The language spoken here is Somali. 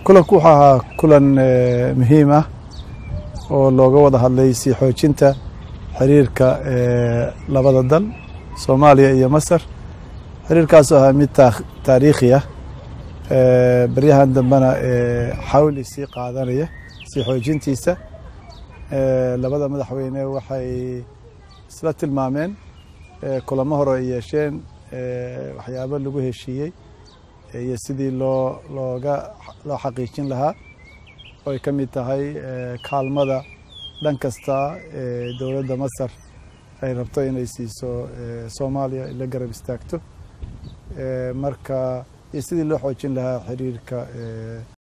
kulanku wuxuu ahaa kulan muhiim ah oo looga wada hadlay sii xoojinta xiriirka labada dal soomaaliya iyo masar xiriirkaasoo ahaa mid taariikhi ah baryahan dambena xawli sii qaadanaya sii xoojintiisa labada madaxweyne waxay isla tilmaameen kulamo hore ay yeesheen waxyaabo lagu heshiiyey iyo sidii loo looga loo xaqiijin lahaa oo ay ka mid tahay kaalmada dhan kasta ee dowladda masar ay rabto inay siiso soomaaliya la garab istaagto marka iyo sidii loo xoojin lahaa xiriirka